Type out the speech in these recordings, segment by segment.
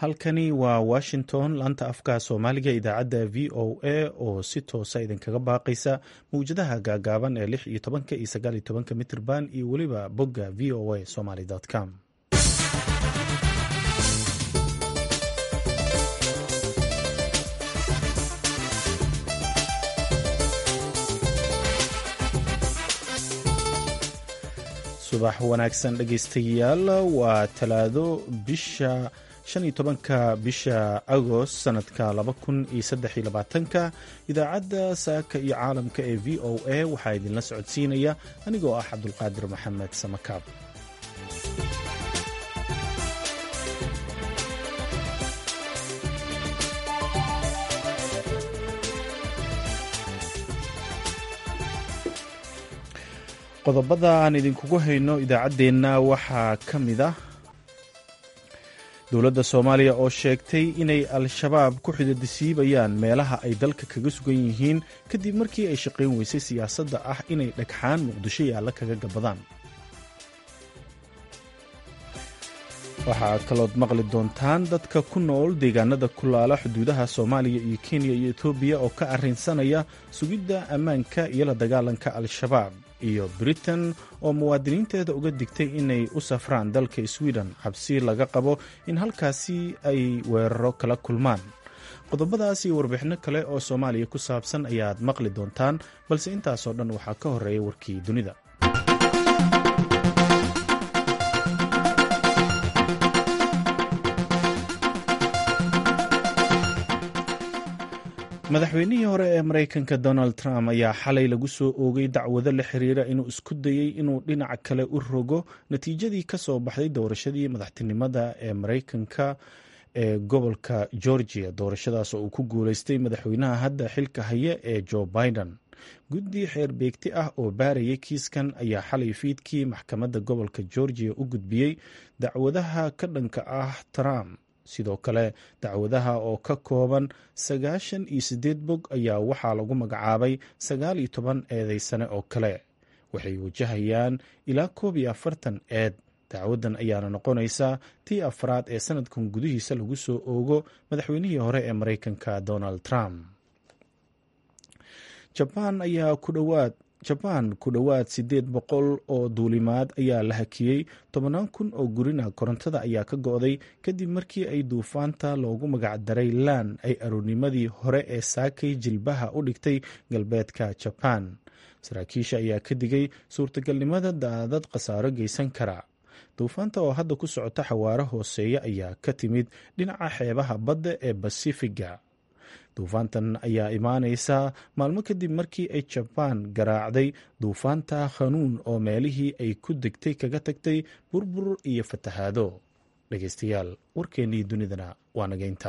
halkani waa washington laanta afka soomaaliga idaacadda v o a oo si toosa idinkaga baaqaysa mawjadaha gaagaaban ee lix iyo tobanka iyo sagaal iyo tobanka mitrban iyo weliba bogga v o a somaly com subax wanaagsan dhegaystayaal waa talaado bisha shan iyo tobanka bisha agost sanadka laba kun iyo saddex iyo labaatanka idaacadda saaka iyo caalamka ee v o a waxaa idinla socodsiinaya anigoo ah cabdulqaadir maxamed samakaab qodobada aan idinkugu hayno idaacaddeenna waxaa ka mid ah dowladda soomaaliya oo sheegtay inay al-shabaab ku xididisiibayaan meelaha ay dalka kaga sugan yihiin kadib markii ay shaqayn weysay siyaasadda ah inay dhagxaan muqdisho yaalla kaga gabadaan waxaa kalood maqli doontaan dadka ku nool deegaanada kulaala xuduudaha soomaaliya iyo kenya iyo etoobiya oo ka arrinsanaya sugidda ammaanka iyo la dagaalanka al-shabaab iyo britain oo muwaadiniinteeda uga digtay inay u safraan dalka sweden cabsi laga qabo in halkaasi ay weeraro kala kulmaan qodobadaas iyo warbixinno kale oo soomaaliya ku saabsan ayaad maqli doontaan balse intaasoo dhan waxaa ka horreeya warkii dunida madaxweynihii hore ee maraykanka donald trump ayaa xalay lagu soo oogay dacwado la xiriira inuu isku dayey inuu dhinac kale u rogo natiijadii ka soo baxday doorashadii madaxtinimada ee maraykanka ee gobolka georgia doorashadaas oo uu ku guuleystay madaxweynaha hadda xilka haya ee joe biden guddi xeer beegti ah oo baarayay kiiskan ayaa xalay fiidkii maxkamadda gobolka georgia u gudbiyey dacwadaha ka dhanka ah trump sidoo kale dacwadaha oo ka kooban sagaashan iyo siddeed bog ayaa waxaa lagu magacaabay sagaal iyo toban eedeysane oo kale waxay wajahayaan ilaa koob iyo afartan eed dacwaddan ayaana noqonaysaa tii afraad ee sanadkan gudihiisa lagu soo oogo madaxweynihii hore ee maraykanka donald trump jabaan ayaa ku dhowaad jabaan ku dhowaad siddeed boqol oo duulimaad ayaa la hakiyey tobannaan kun oo gurina korontada ayaa ka go-day kadib markii ay duufaanta loogu magacdaray laan ay aroornimadii hore ee saakay jilbaha u dhigtay galbeedka jabaan saraakiisha ayaa ka digay suurtagalnimada daadad khasaaro geysan kara duufaanta oo hadda ku socota xawaaro hooseeya ayaa ka timid dhinaca xeebaha badda ee basifiga duufaantan ayaa imaanaysa maalmo kadib markii ay jabaan garaacday duufaanta khanuun oo meelihii ay ku degtay kaga tagtay burbur iyo fatahaado dhegeystayaal warkeennii dunidana waa nageynta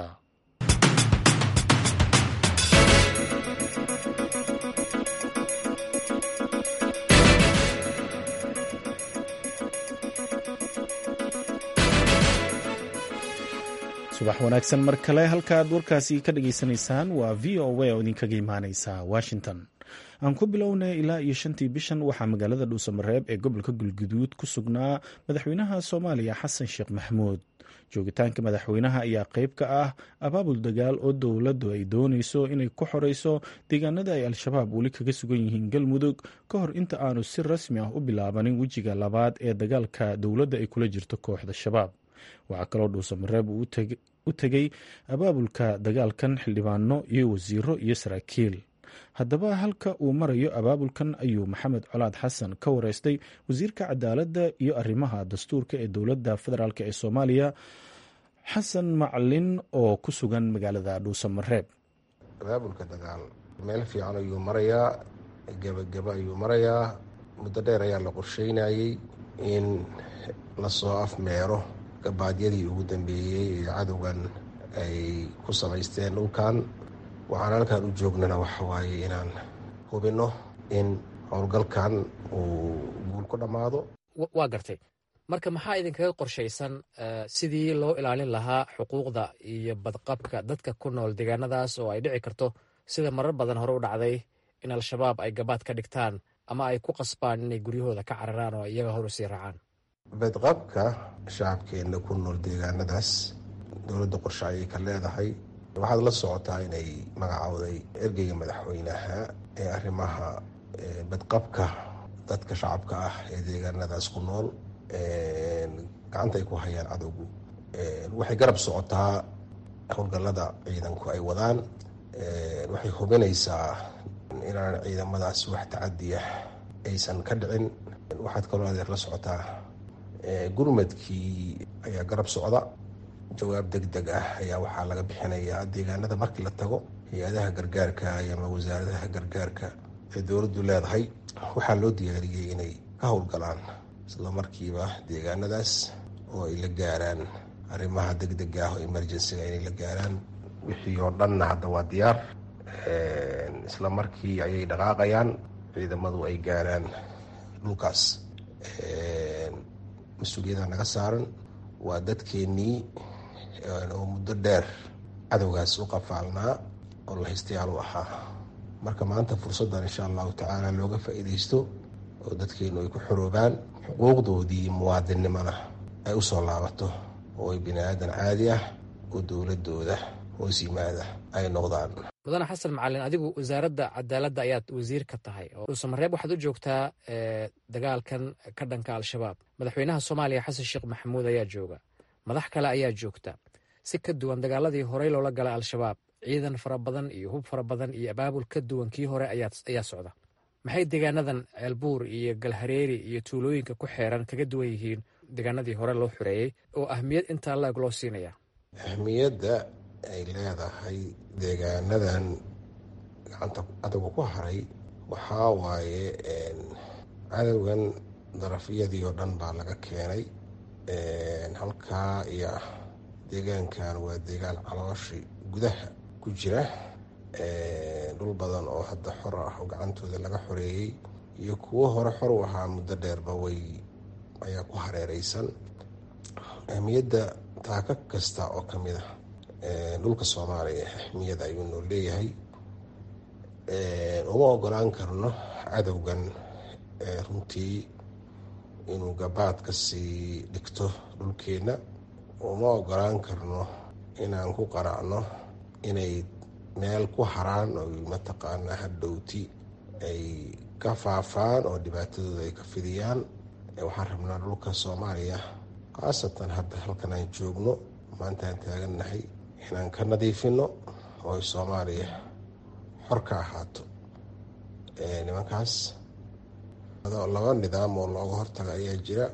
subax wanaagsan mar kale halkaaad warkaasi ka dhageysanaysaan waa v o a oo idinkaga imaaneysa washington aan ku bilownay ilaa iyo shantii bishan waxaa magaalada dhuusamareeb ee gobolka galguduud ku sugnaa madaxweynaha soomaaliya xasan sheekh maxamuud joogitaanka madaxweynaha ayaa qeyb ka ah abaabul dagaal oo dowladdu ay dooneyso inay ku xoreyso deegaanada ay al-shabaab weli kaga sugan yihiin galmudug ka hor inta aanu si rasmi ah u bilaabanin wejiga labaad ee dagaalka dowladda ay kula jirto kooxda shabaab waxaa kaloo dhuusamareeb uu u tegey abaabulka dagaalkan xildhibaano iyo wasiiro iyo saraakiil haddaba halka uu marayo abaabulkan ayuu maxamed colaad xasan ka wareystay wasiirka cadaaladda iyo arrimaha dastuurka ee dowladda federaalk ee soomaaliya xasan macalin oo ku sugan magaalada dhuusamareeb abaabulka dagaal meel fiican ayuu marayaa gebagabo ayuu marayaa muddo dheer ayaa la qorsheynayey in lasoo afmeero gabaadyadii ugu dambeeyey ee cadowgan ay ku samaysteen dhulkan waxaan halkan u joognana waxa waaye inaan hubinno in howlgalkan uu guul ku dhammaado waa gartay marka maxaa idinkaga qorshaysan sidii loo ilaalin lahaa xuquuqda iyo badqabka dadka ku nool deegaanadaas oo ay dhici karto sida marar badan hore u dhacday in al-shabaab ay gabaad ka dhigtaan ama ay ku qasbaan inay guryahooda ka cararaan oo iyaga hor usii raacaan badqabka shacabkeenna ku nool deegaanadaas dowladda qorshe ayay ka leedahay waxaad la socotaa inay magacowday ergeyga madaxweynaha ee arrimaha badqabka dadka shacabka ah ee deegaanadaas ku nool gacanta ay ku hayaan cadowgu waxay garab socotaa howlgallada ciidanku ay wadaan waxay hubinaysaa inaan ciidamadaasi wax tacadiya aysan ka dhicin waxaad kaloo adeer la socotaa gurmadkii ayaa garab socda jawaab deg deg ah ayaa waxaa laga bixinayaa deegaanada markii la tago hay-adaha gargaarka ama wasaaradaha gargaarka ee dowladdu leedahay waxaa loo diyaariyey inay ka howlgalaan isla markiiba deegaanadaas oo ay la gaaraan arrimaha deg dega ah oo emergencyga inay la gaaraan wixii oo dhanna hadda waa diyaar isla markii ayay dhaqaaqayaan ciidamadu ay gaaraan dhulkaas mas-uuliyadda naga saaran waa dadkeennii oo muddo dheer cadowgaas u qafaalnaa oo lahaystayaal u ahaa marka maanta fursaddan insha allahu tacaala looga faa-iideysto oo dadkeennu ay ku xoroobaan xuquuqdoodii muwaadinnimona ay usoo laabato oo ay bini aadan caadi ah oo dowladooda hoos yimaada ay noqdaan mudane xasan macalin adigu wasaaradda cadaaladda ayaad wasiir ka tahay oo dhuusamareeb waxaad u joogtaa dagaalkan ka dhanka al-shabaab madaxweynaha soomaaliya xasan sheekh maxamuud ayaa jooga madax kale ayaa joogta si ka duwan dagaaladii horey loola galay al-shabaab ciidan fara badan iyo hub fara badan iyo abaabul ka duwan kii hore ayaa socda maxay deegaanadan ceelbuur iyo galhareeri iyo tuulooyinka ku xeeran kaga duwan yihiin deegaanadii hore loo xoreeyey oo ahmiyad intaa laeg loo siinaya ahmiyadda ay leedahay deegaanadan gacanta cadowga ku haray waxaa waaye cadowgan darafyadii oo dhan baa laga keenay halkaa iyo deegaankan waa deegaan calooshi gudaha ku jira dhul badan oo hadda xor ah oo gacantooda laga xoreeyey iyo kuwo hore xor u ahaa muddo dheerba way ayaa ku hareereysan ahmiyadda taaka kasta oo ka mid ah dhulka soomaaliya ahmiyad ayuu noo leeyahay uma ogolaan karno cadowgan runtii inuu gabaad ka sii dhigto dhulkeenna uma ogolaan karno inaan ku qaracno inay meel ku haraan oo mataqaanaa hadhowti ay ka faafaan oo dhibaatadooda ay ka fidiyaan waxaan rabnaa dhulka soomaaliya khaasatan hadda halkan aan joogno maanta aan taagannahay inaan ka nadiifino oo ay soomaaliya xor ka ahaato nimankaas laba nidaam oo looga hortaga ayaa jira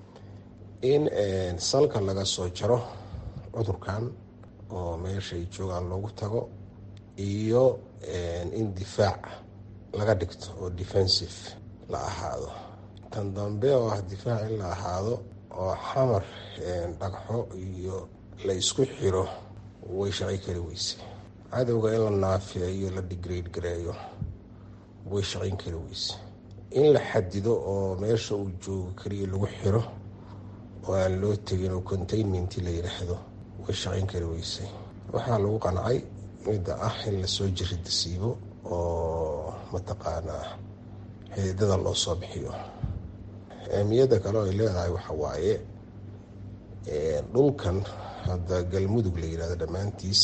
in salka laga soo jaro cudurkan oo meeshay joogaan loogu tago iyo in difaac laga dhigto oo defensive la ahaado tan dambe oo ah difaac in la ahaado oo xamar dhagxo iyo la isku xiro way shaqay kari weyse cadowga in la naafeeyo la digrade gareeyo way shaqayn kari weyse in la xadido oo meesha uu joogo keliya lagu xiro oo aan loo tegin oo containment la yidhaahdo way shaqayn kari weyse waxaa lagu qancay midda ah in lasoo jiridasiibo oo mataqaanaa xididada loo soo bixiyo ahmiyadda kale oo ay leedahay waxa waaye dhulkan hadda galmudug la yidhahdo dhammaantiis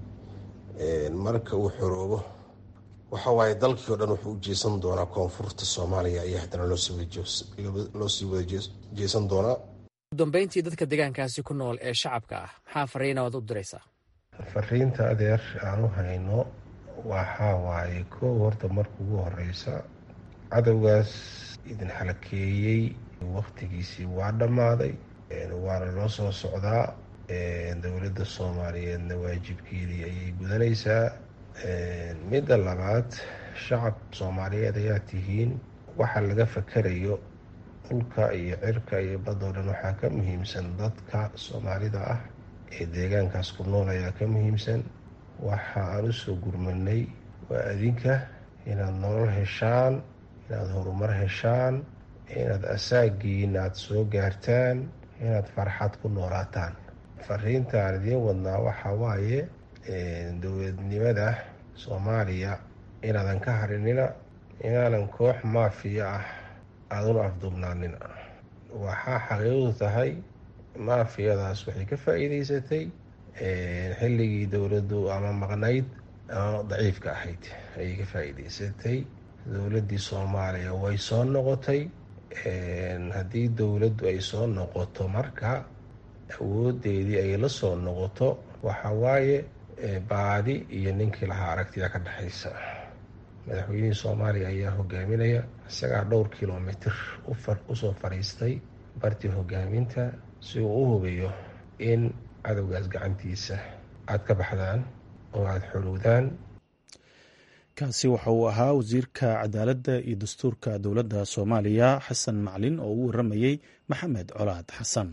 marka uu xoroobo waxa waaye dalkii o dhan wuxuu u jeesan doonaa koonfurta soomaaliya ayaa haddana loo sii wada jeesan doonaa udambeyntii dadka deegaankaasi ku nool ee shacabka ah maxaa fariina waad u diraysaa fariinta adeer aan u hayno waxaa waaye koow horta marka ugu horeysa cadowgaas idin xalakeeyey waktigiisii waa dhammaaday waana loo soo socdaa dowladda soomaaliyeedna waajibkeedii ayay gudanaysaa midda labaad shacab soomaaliyeed ayaa tihiin waxa laga fakerayo dhulka iyo cirka iyo badoo dhan waxaa ka muhiimsan dadka soomaalida ah ee deegaankaas ku nool ayaa ka muhiimsan waxa aan u soo gurmanay waa adinka inaad nolol heshaan inaad horumar heshaan inaad asaagiin aada soo gaartaan inaad farxad ku noolaataan fariinta aan idiin wadnaa waxaa waaye dowladnimada soomaaliya inaadan ka harinina inaanan koox maafiya ah aaduna afduubnaanina waxaa xaqiiqdu tahay maafiyadaas waxay ka faa-iideysatay xilligii dowladdu ama maqnayd ama daciifka ahayd ayay ka faa'iideysatay dowladdii soomaaliya way soo noqotay haddii dowladdu ay soo noqoto marka awoodeedii ay la soo noqoto waxa waaye baadi iyo ninkii lahaa aragtida ka dhexaysa madaxweynihii soomaaliya ayaa hogaaminaya isagaa dhowr kilomitr usoo fadhiistay bartii hogaaminta si uu u hubiyo in cadowgaas gacantiisa aada ka baxdaan oo aada xorowdaan kaasi waxa uu ahaa wasiirka cadaaladda iyo dastuurka dowladda soomaaliya xasan maclin oo u waramayey maxamed colaad xasan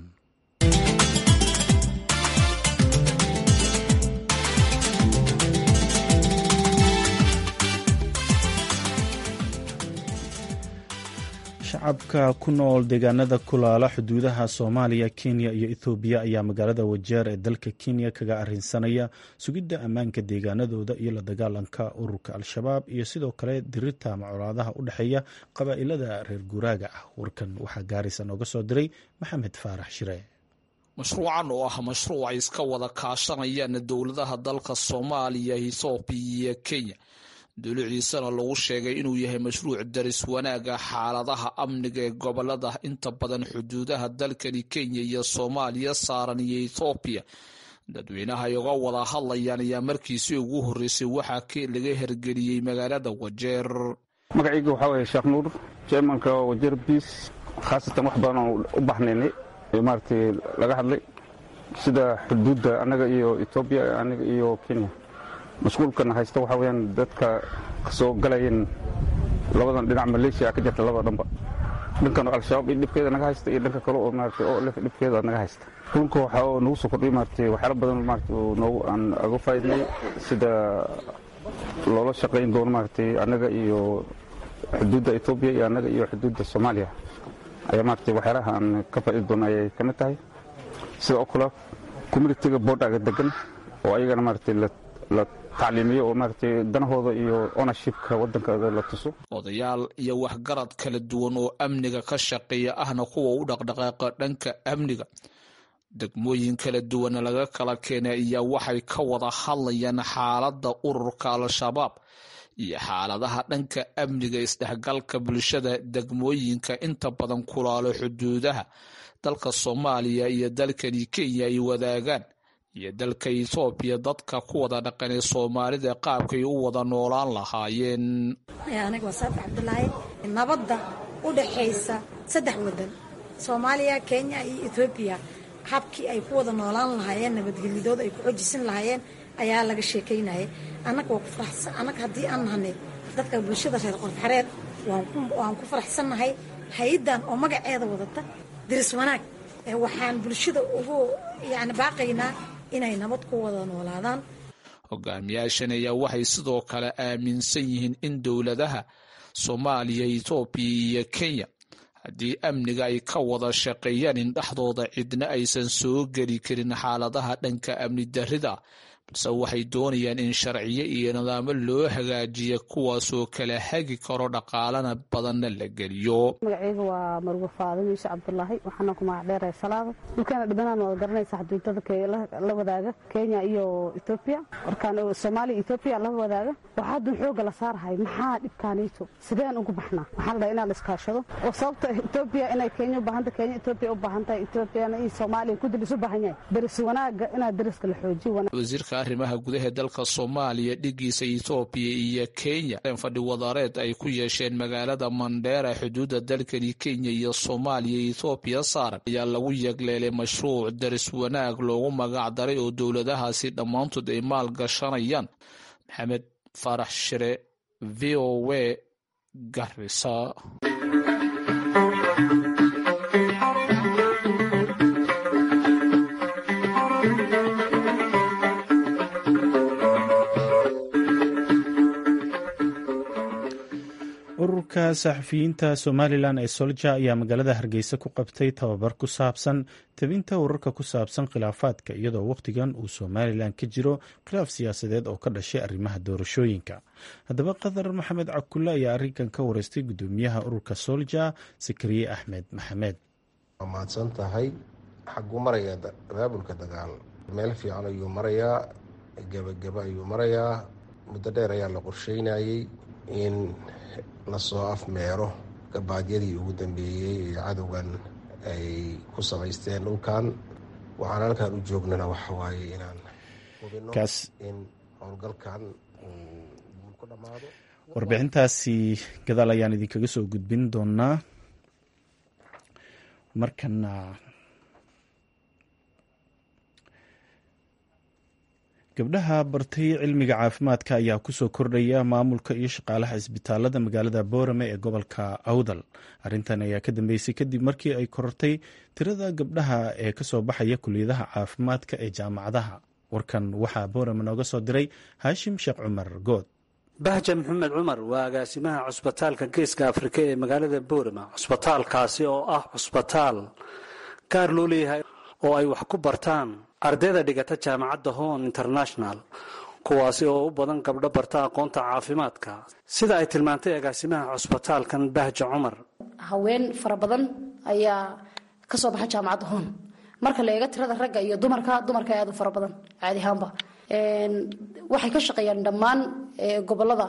shacabka ku nool deegaanada kulaala xuduudaha soomaaliya kenya iyo ethoobiya ayaa magaalada wajeer ee dalka kenya kaga arinsanaya sugidda ammaanka deegaanadooda iyo la dagaalanka ururka al-shabaab iyo sidoo kale dirirta macolaadaha u dhexeeya qabaa'ilada reer guuraaga ah warkan waxaa gaarisa nooga soo diray maxamed faarax shire mashruucan oo ah mashruuc ay iska wada kaashanayaan dowladaha dalka soomaaliya ethoobiya iyo kenya duluciisana lagu sheegay inuu yahay mashruuc daris wanaaga xaaladaha amniga ee gobolada inta badan xuduudaha dalkani kenya iyo soomaaliya saaran iyo ethoobiya dadweynaha ay uga wada hadlayaan ayaa markiisii ugu horreysay waxaa laga hergeliyey magaalada wajeer magacayga waxaa waye sheekh nuur jermanka wajeer biis khaasatan wax badan oo u baxnaynay ee maaragtay laga hadlay sida xuduudda annaga iyo etoobiya annaga iyo kenya mashquulkana haysta waxaa weyaan dadka kasoo galayeen labadan dhinac maleeshiya ka jirta labada dhanba dhankan al-shabaab iyo dhibkeeda naga haysta iyo dhanka kale oo maarata oo lef dhibkeeda naga haysta kulka waxaa oo nagu soo kordhiy maarata waxyaala badan maarata oo noogu aan aga faaidnay sida loola shaqayn doono maaratay annaga iyo xuduudda etoobiya iyo annaga iyo xuduudda soomaaliya ayaa maarata waxyaalaha aan ka faa'idi doono ayay ka mid tahay sida oo kale communitiga boodhaga degan oo ayagana maarata la tacliimiyo oo maaragtay danahooda iyo ownershipka waddankooda la tuso odayaal iyo waxgarad kala duwan oo amniga ka shaqeeya ahna kuwa u dhaqdhaqaaqa dhanka amniga degmooyin kala duwana laga kala keenay ayaa waxay ka wada hadlayaan xaaladda ururka al-shabaab iyo xaaladaha dhanka amniga isdhexgalka bulshada degmooyinka inta badan kulaalo xuduudaha dalka soomaaliya iyo dalkani kenya ay wadaagaan iyo dalka etoobiya dadka ku wada dhaqanay soomaalida qaabkay u wada noolaan lahaayeen aniga waa saafi cabdulaahi nabadda u dhaxaysa saddex wadan soomaaliya kenya iyo etoobiya habkii ay ku wada noolaan lahaayeen nabadgelyadooda ay ku xojisan lahaayeen ayaa laga sheekaynayay annaga waa ku faraxsan annaga haddii aan nahanay dadka bulshada reer qorfaxareed waan ku faraxsannahay hay-addan oo magaceeda wadata diris wanaag waxaan bulshada ugu yani baaqaynaa inay nabad ku wada noolaadaan hogaamiyaashan ayaa waxay sidoo kale aaminsan yihiin in dowladaha soomaaliya etoobiya iyo kenya haddii amniga ay ka wada shaqeeyaan in dhexdooda cidna aysan soo geli karin xaaladaha dhanka amni darrida balse waxay doonayaan in sharciyo iyo nidaamo loo hagaajiya kuwaasoo kala hagi karo dhaqaalana badanna la geliyo magaceyga waa marwe faadimo iisha cabdulaahi waxaana ku magac dheerahay salaada dhulkaana dhibanaan wada garanaysa xuduudada la wadaaga kenya iyo etoobiya warkaan soomaaliya etoobiya la wadaaga waxaa haddun xooga la saarahay maxaa dhibkaaniito sideen ugu baxnaa waxaa la dhaha inaa la iskaashado oo sababta etoobiya inay kenya u baahanta kenya etoobiya u baahan tahay etoobiyana iyo soomaaliya kudil isu baahan yahay deris wanaaga inaa deriska la xoojiyo arrimaha gudaha dalka soomaaliya dhigiisa etoobiya iyo kenya fadhi wadareed ay ku yeesheen magaalada mandheera xuduudda dalkani kenya iyo soomaaliya etoobiya saaran ayaa lagu yegleelay mashruuc daris wanaag loogu magac daray oo dowladahaasi dhammaantood ay maal gashanayaan maxamed farax shire v o w garisa ururka saxafiyiinta somalilan ee solja ayaa magaalada hargeysa ku qabtay tababar ku saabsan tabinta wararka ku saabsan khilaafaadka iyadoo wakhtigan uu somalilan ka jiro khilaaf siyaasadeed oo ka dhashay arrimaha doorashooyinka haddaba qadar maxamed cabkulle ayaa arrinkan ka wareystay guddoomiyaha ururka solja sakariye axmed maxamed waa mahadsan tahay xagu maraya abaabulka dagaal meel fiican ayuu marayaa gebagaba ayuu marayaa muddo dheer ayaa la qorsheynayey in lasoo afmeero gabaadyadii ugu dambeeyey ee cadowgan ay ku samaysteen dhulkan waxaan halkan u joognana waxa waaye inaan hubino in howlgalkan uu ku dhammaado warbixintaasi gadaal ayaan idinkaga soo gudbin doonaa markana gabdhaha bartay cilmiga caafimaadka ayaa kusoo kordhaya maamulka iyo shaqaalaha isbitaalada magaalada boorame ee gobolka awdal arrintan ayaa ka dambeysay kadib markii ay korortay tirada gabdhaha ee kasoo baxaya kuliyadaha caafimaadka ee jaamacadaha warkan waxaa boorame nooga soo diray haashim sheekh cumar good bahja maxamed cumar waa agaasimaha cusbitaalka geeska afrika ee magaalada boorama cusbitaalkaasi oo ah cusbitaal gaar loo leeyahay oo ay wax ku bartaan ardayda dhigata jaamacadda hon international kuwaasi oo u badan gabdho barta aqoonta caafimaadka sida ay tilmaantay agaasimaha cusbitaalkan bahja cumar haween fara badan ayaa ka soo baxa jaamacadda hon marka la eego tirada ragga iyo dumarka dumarka aad u fara badan caadi ahaanba waxay ka shaqeeyaan dhammaan gobolada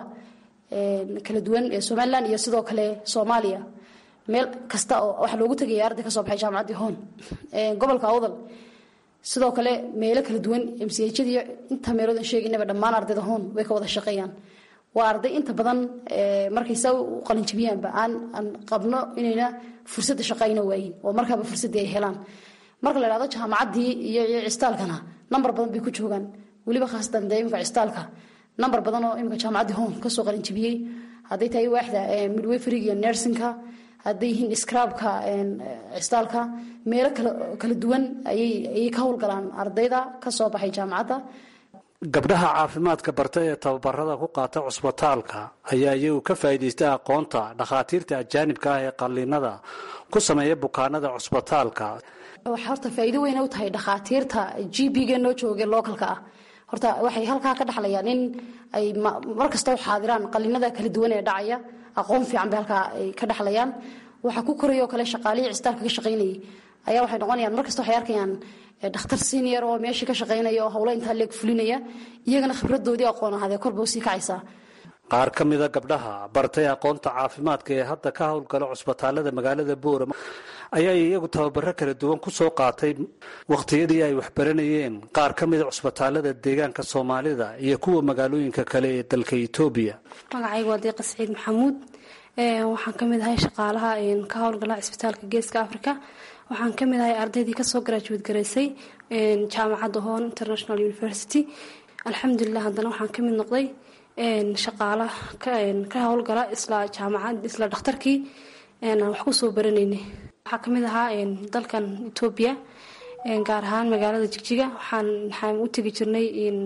kala duwan ee somalilan iyo sidoo kale soomaaliya meel kasta oo waxaa loogu tegaya arday kasoo baxay jaamacaddii hon gobolka awdal sidoo kale meelo kala duwan mchadii inta meeloodan sheegaynaba dhammaan ardayda hon way ka wada shaqeeyaan waa arday inta badan markay saa u qalinjabiyaanba aan aan qabno inayna fursadda shaqayna waayin oo markaaba fursaddii ay helaan marka la idhahdo jaamacaddii iyo cistaalkana nambar badan bay ku joogaan weliba khaasatan dee imika cistaalka nambar badan oo imika jaamacaddii hon kasoo qalinjabiyey hadday tahay waaxda midwayfrig iyo nersinka hadday yihiin scrabka cistaalka meelo kala duwan ayay ka howlgalaan ardayda kasoo baxay jaamacadda gabdhaha caafimaadka barta ee tababarada ku qaata cusbitaalka ayaa iyagu ka faa'iidaystay aqoonta dhakhaatiirta ajaanibka ah ee qalliinada ku sameeya bukaanada cusbitaalka waxay horta faa'iido weyn u tahay dhakhaatiirta g b-ga noo jooga localka ah horta waxay halkaa ka dhaxlayaan in ay mar kasta u xaadiraan qalliinada kala duwan ee dhacaya aqoon fiican bay halkaa ay ka dhaxlayaan waxaa ku korayoo kale shaqaalihii cistaalka ka shaqaynayay ayaa waxay noqonayaan mar kasta waxay arkayaan dhakhtar senior oo meeshii ka shaqaynaya oo howlo intaa leeg fulinaya iyagana khibradoodii aqoon ahaadee korba usii kacaysaa qaar ka mida gabdhaha bartay aqoonta caafimaadka ee hadda ka howlgala cusbitaalada magaalada boorama ayaa iyagu tababaro kala duwan ku soo qaatay wakhtiyadii ay waxbaranayeen qaar ka mida cusbitaalada deegaanka soomaalida iyo kuwa magaalooyinka kale ee dalka etoobiya magacaygu waa deeqa saciid maxamuud waxaan ka mid ahay shaqaalaha ka howlgala cisbitaalka geeska africa waxaan ka mid ahay ardaydii kasoo garaajuwad garaysay jaamacadda hon international university alxamdulilah haddana waxaan ka mid noqday shaqaala ka howlgala isla jaamacad isla dhakhtarkii wax kusoo baranaynay waxaa kamid ahaa dalkan etoobiya gaar ahaan magaalada jigjiga waxaan u tegi jirnay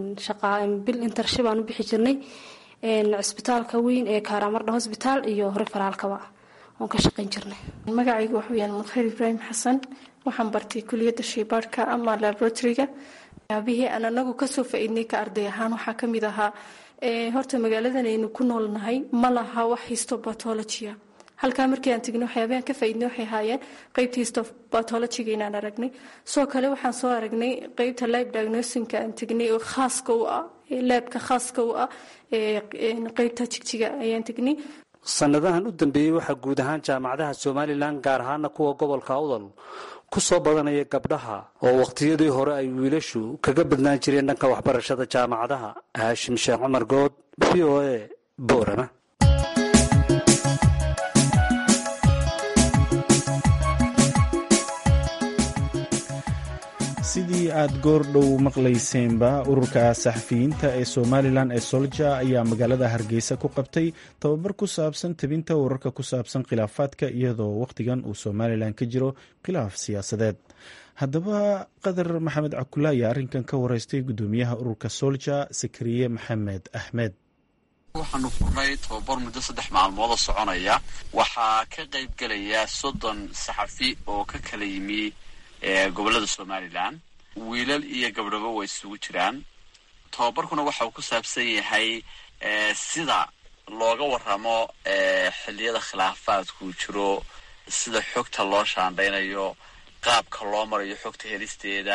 bil intership aan u bixi jirnay cisbitaalka weyn ee kaaraamardha hosbitaal iyo referaalkaba oon ka shaqayn jirnay magacaygu wuxuu yahay mudkhayr ibraahim xasan waxaan bartay kuliyadda shaybaadhka ama laboratoryga yaabihii aan anagu kasoo faa-idnay ka arday ahaan waxaa kamid ahaa horta magaaladan aynu ku noolnahay ma laha wax histobatologia halkaa markii aan tegnay waxyaabahan ka faaidnay waxay ahaayeen qeybta histobatologiga inaan aragnay sidoo kale waxaan soo aragnay qeybta lib diagnosinka aan tegnay oo khaaska u ah laabka khaaska u ah qeybta jigjiga ayaan tegnay sanadahan u dambeeyey waxaa guud ahaan jaamacadaha somalilan gaar ahaana kuwa gobolka awdal ku soo badanaya gabdhaha oo wakhtiyadii hore ay wiilashu kaga badnaan jireen dhanka waxbarashada jaamacadaha haashim sheekh cumar good v o a boorama sidii aad goor dhow maqlayseenba ururka saxafiyiinta ee somalilan ee solja ayaa magaalada hargeysa ku qabtay tababar ku saabsan tebinta wararka ku saabsan khilaafaadka iyadoo wakhtigan uu somalilan ka jiro khilaaf siyaasadeed haddaba qadar maxamed cakula ayaa arrinkan ka wareystay gudoomiyaha ururka solja sakariye maxamed axmed waxaanu furnay tababar muddo saddex maalmoodoo soconaya waxaa ka qayb gelaya soddon saxafi oo ka kala yimi gobolada somalilan wiilal iyo gabdhabo way isugu jiraan tababarkuna waxa uu ku saabsan yahay sida looga waramo xilliyada khilaafaadku jiro sida xogta loo shaandhaynayo qaabka loo marayo xogta helisteeda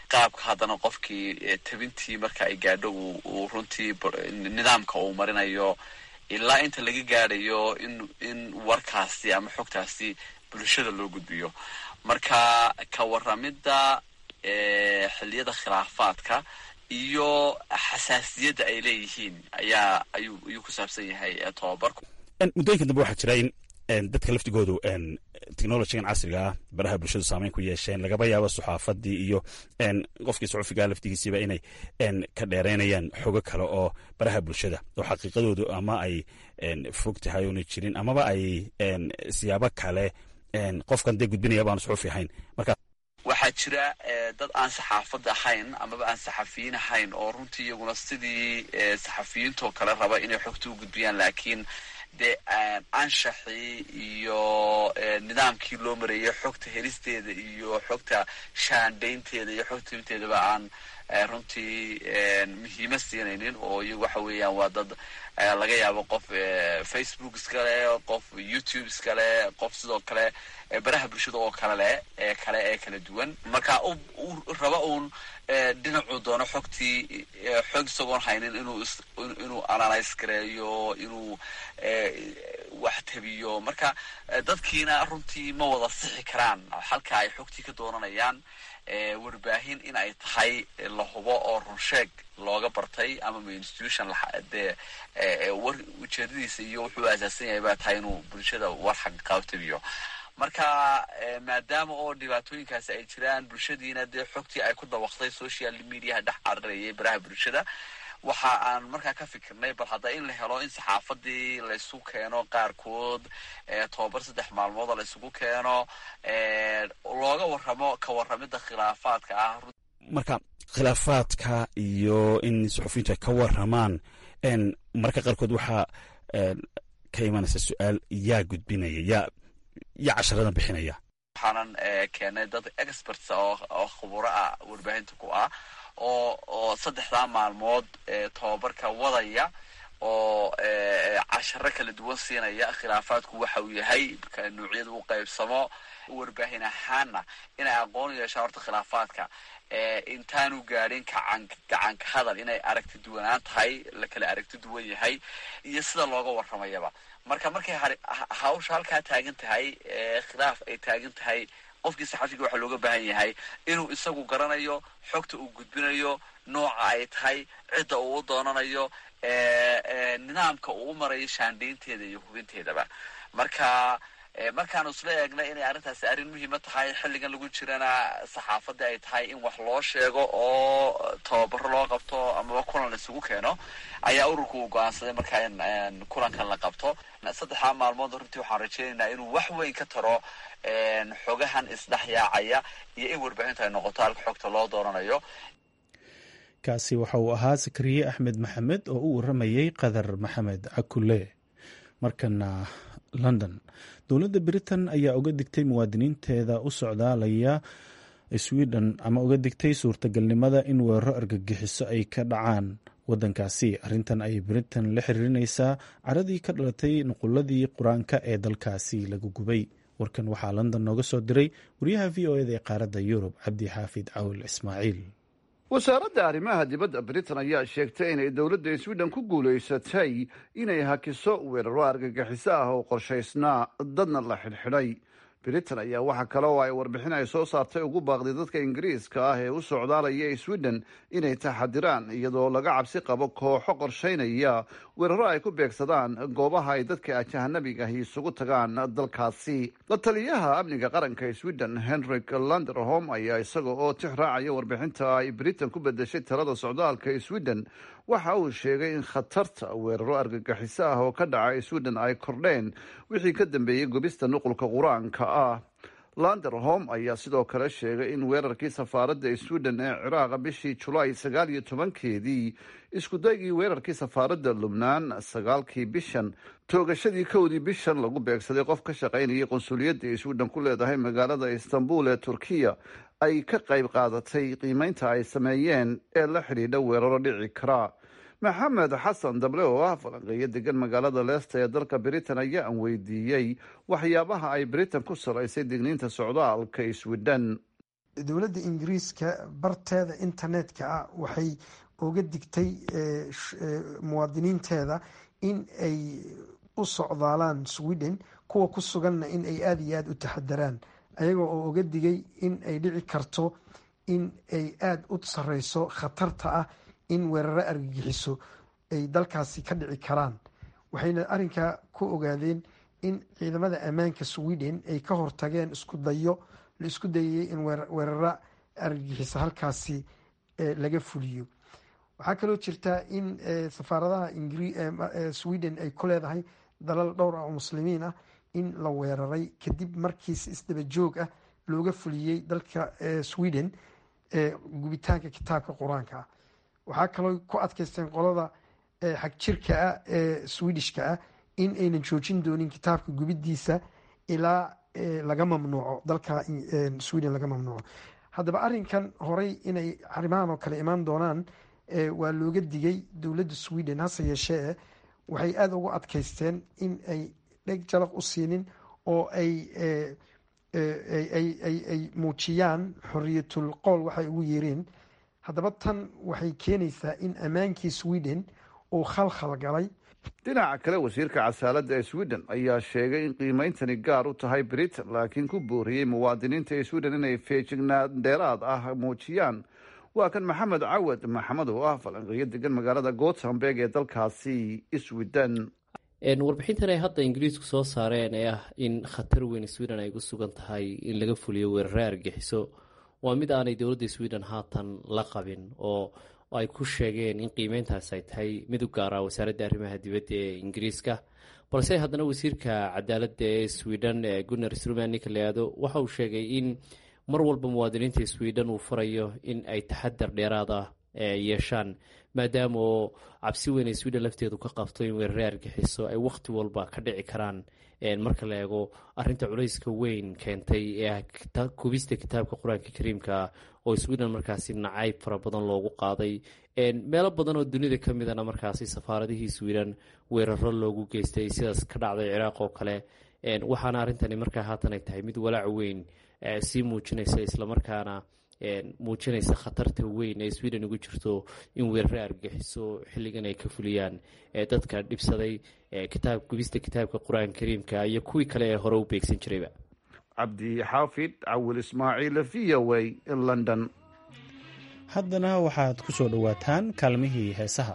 qaabka haddana qofkii tabintii marka ay gaadho uu runtii nidaamka uu marinayo ilaa inta laga gaadhayo in in warkaasi ama xogtaasi bulshada loo gudbiyo marka ka waramidda xilliyada khilaafaadka iyo xasaasiyadda ay leeyihiin ayaa ayuu ayuu ku saabsan yahay tobabarku muddooyinka dambe waxaa jira in dadka laftigoodu technologigan casriga ah baraha bulshadu saameyn ku yeesheen lagaba yaabo saxaafadii iyo qofkii saxufigaa laftigiisiiba inay ka dheereynayaan xogo kale oo baraha bulshada oo xaqiiqadoodu ama ay fog tahay oona jirin amaba ay siyaabo kale qofkan dee gudbinaya baanu saxufi ahayn marka waxaa jira dad aan saxaafadda ahayn amaba aan saxafiyiin ahayn oo runtii iyaguna sidii saxafiyiintoo kale raba inay xogta u gudbiyaan laakiin dee anshaxii iyo nidaamkii loo marayay xogta helisteeda iyo xogta shaandhaynteeda iyo xogta hibteedaba aan runtii muhiima siinaynin oo iyagu waxa weeyaan waa dad laga yaabo qof facebook iskale qof youtube iskale qof sidoo kale baraha bulshada oo kale leh ee kale ee kala duwan marka raba uun dhinacuu doono xogtii xog isagoon haynin inuu inuu analyse gareeyo inuu wax tabiyo marka dadkiina runtii ma wada sixi karaan halka ay xogtii ka doonanayaan warbaahin in ay tahay la hubo oo runsheeg looga bartay ama institution dee war ujeedadiisa iyo wuxuu asaasan yahay baa tahay inuu bulshada war xaqiiqaab tabiyo marka maadaama oo dhibaatooyinkaasi ay jiraan bulshadiina dee xogtii ay ku dabaqtay social mediaha dhex cararayay baraha bulshada waxa aan markaa ka fikirnay bal hadda in la helo in saxaafadii laysu keeno qaarkood tobabar saddex maalmood oo laysugu keeno looga waramo ka waramida khilaafaadka ah marka khilaafaadka iyo in suxufiyiintu ay ka waramaan mararka qaarkood waxaa ka imanaysa su-aal yaa gudbinaya yaa yaa casharadan bixinaya waxaanan keenay dad experts oo khuburo ah warbaahinta ku ah oo oo saddexdaa maalmood tobabarka wadaya oo casharo kala duwan siinaya khilaafaadku waxa uu yahay nuucyada u qaybsamo warbaahin ahaana inay aqoon yeeshaan horta khilaafaadka intaanu gaadhin kacan gacanka hadal inay aragti duwanaan tahay la kala aragti duwan yahay iyo sida looga waramayaba marka markay hawsha halkaa taagan tahay khilaaf ay taagan tahay qofkii saxafiga waxaa looga baahan yahay inuu isagu garanayo xogta uu gudbinayo nooca ay tahay cidda uu u doonanayo nidaamka uu u marayo shaandhaynteeda iyo hubinteedaba marka markaanu isla eegnay inay arrintaasi arrin muhiima tahay xilligan lagu jirana saxaafadda ay tahay in wax loo sheego oo tababaro loo qabto amaba kulan laisugu keeno ayaa ururku uu go-aansaday markaa in kulankan la qabto saddexdaa maalmood runtii waxaan rajeynaynaa inuu wax weyn ka taro xogahan isdhexyaacaya iyo in warbaahintu ay noqoto halka xogta loo dooranayo kaasi waxa uu ahaa sakariye axmed maxamed oo u waramayey qadar maxamed cakule markana london dowladda britain ayaa uga digtay muwaadiniinteeda u socdaalaya sweden ama uga digtay suurtagalnimada in weeraro argagixiso ay ka dhacaan wadankaasi arrintan ayay britain la xiriirinaysaa caradii ka dhalatay nuquladii qur-aanka ee dalkaasi lagu gubay warkan waxaa london nooga soo diray wariyaha v o eda ee qaaradda yurub cabdi xaafid cawil ismaaciil wasaaradda arrimaha dibadda britain ayaa sheegtay inay dowladda sweden ku guulaysatay inay hakiso weeraro argagixiso ah oo qorshaysnaa dadna la xidhxidhay britain ayaa waxa kale oo ay warbixin ay soo saartay ugu baaqday dadka ingiriiska ah ee u socdaalaya sweden inay taxadiraan iyadoo laga cabsi qabo kooxo qorshaynaya weeraro ay ku beegsadaan goobaha ay dadka ajahanabiga ahi isugu tagaan dalkaasi la taliyaha amniga qaranka sweden henrik landerholm ayaa isaga oo tix raacaya warbixinta ay britain ku bedeshay talada socdaalka sweden waxa uu sheegay in khatarta weeraro argagixiso ah oo ka dhaca sweden ay kordheen wixii ka dambeeyey gubista nuqulka qur-aanka ah landerholm ayaa sidoo kale sheegay in weerarkii safaaradda sweden ee ciraaqa bishii julaay sagaal iyo tobankeedii iskudaygii weerarkii safaaradda lubnaan sagaalkii bishan toogashadii kowdii bishan lagu beegsaday qof ka shaqaynayay qunsuliyadda sweden ku leedahay magaalada istanbul ee turkiya ay ka qayb qaadatay qiimeynta ay sameeyeen ee la xidhiidha weeraro dhici kara maxamed xasan dable oo ah falanqeeyo degan magaalada leesta ee dalka britain ayaa aan weydiiyey waxyaabaha ay britain ku salaysay digniinta socdaalka sweden dowladda ingiriiska barteeda internetka ah waxay uga digtay muwaadiniinteeda in ay u socdaalaan sweden kuwa ku suganna in ay aada iyo aada u taxadaraan ayaga oo uga digay in ay dhici karto in ay aada u sareyso khatarta ah in weeraro argagixiso ay dalkaasi ka dhici karaan waxayna arrinkaa ku ogaadeen in ciidamada ammaanka sweden ay ka hortageen isku dayo la isku dayayay in weeraro argagixiso halkaasi laga fuliyo waxaa kaloo jirtaa in safaaradaha sweden ay ku leedahay dalal dhowr ah oo muslimiin ah in la weeraray kadib markiisi isdaba joog ah looga fuliyey dalka sweden gubitaanka kitaabka qur-aanka ah waxaa kaloo ku adkeysteen qolada xag jirka ah ee swedishka ah in aynan joojin doonin kitaabka gubidiisa ilaa laga mamnuuco dalka sweden laga mamnuuco haddaba arinkan horay inay arrimahan oo kale imaan doonaan waa looga digay dowladda sweden hase yeeshee waxay aada ugu adkeysteen in ay dheg jalaq u siinin oo ay ay muujiyaan xoriyatul qowl waxay ugu yeereen haddaba tan waxay keenaysaa in ammaankii sweden uu khalkhal galay dhinaca kale wasiirka casaaladda ee sweden ayaa sheegay in qiimeyntani gaar u tahay britain laakiin ku booriyey muwaadiniinta ee sweden inay feejignaan dheeraad ah muujiyaan waa kan maxamed cawad maxamed oo ah falanqeeyo degan magaalada gothenburg ee dalkaasi sweden warbixintan ay hadda ingiriisku soo saareen ee ah in khatar weyn sweden ay ku sugan tahay in laga fuliyo weerare argagixiso waa mid aanay dowladda sweden haatan la qabin oo ay ku sheegeen in qiimeyntaas ay tahay mid u gaara wasaaradda arrimaha dibadda ee ingiriiska balse haddana wasiirka cadaaladda ee sweden gunnar struman ninka la yihahdo waxa uu sheegay in mar walba muwaadiniinta sweden uu farayo in ay taxadar dheeraad ah yeeshaan maadaama oo cabsi weyn ay sweden lafteedu ka qabto in weerare argixiso ay wakhti walba ka dhici karaan marka la eego arinta culayska weyn keentay ee ah kubista kitaabka qur-aanka kariimka oo sweden markaasi nacayb fara badan loogu qaaday meelo badan oo dunida ka midana markaasi safaaradihii sweden weeraro loogu geystay sidaas ka dhacday ciraaq oo kale waxaana arrintani markaa haatan ay tahay mid walaac weyn sii muujinaysa islamarkaana muujinaysa khatarta weyn ee sweden ugu jirto in weerare argagixiso xilligan ay ka fuliyaan dadka dhibsaday kitaab gubista kitaabka qur-aanka kariimka iyo kuwii kale ee hore u beegsan jirayba cabdi xaafid cawil ismaaciil v o a london haddana waxaad ku soo dhowaataan kaalmihii heesaha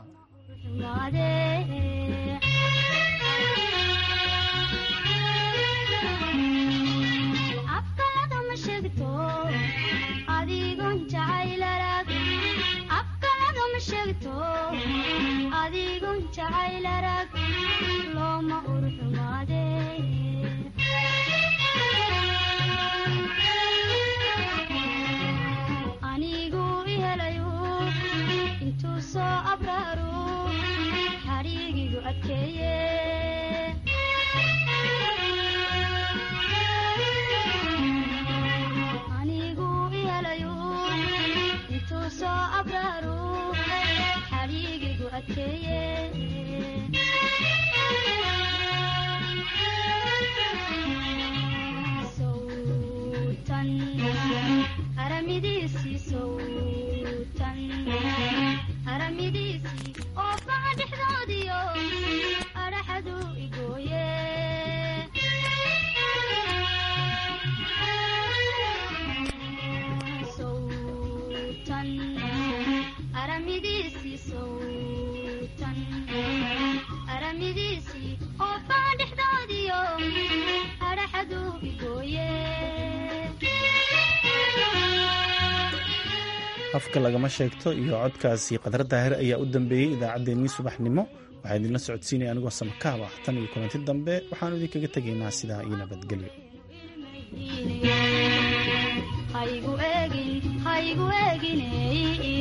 afka lagama sheegto iyo codkaasi qadar daahir ayaa u dambeeyey idaacaddeenii subaxnimo waxaa idinla socodsiinaya anigoo samakaaba tan iyo kulanti dambe waxaanu idinkaga tegaynaa sidaa iyo nabadgelyo haygu eegin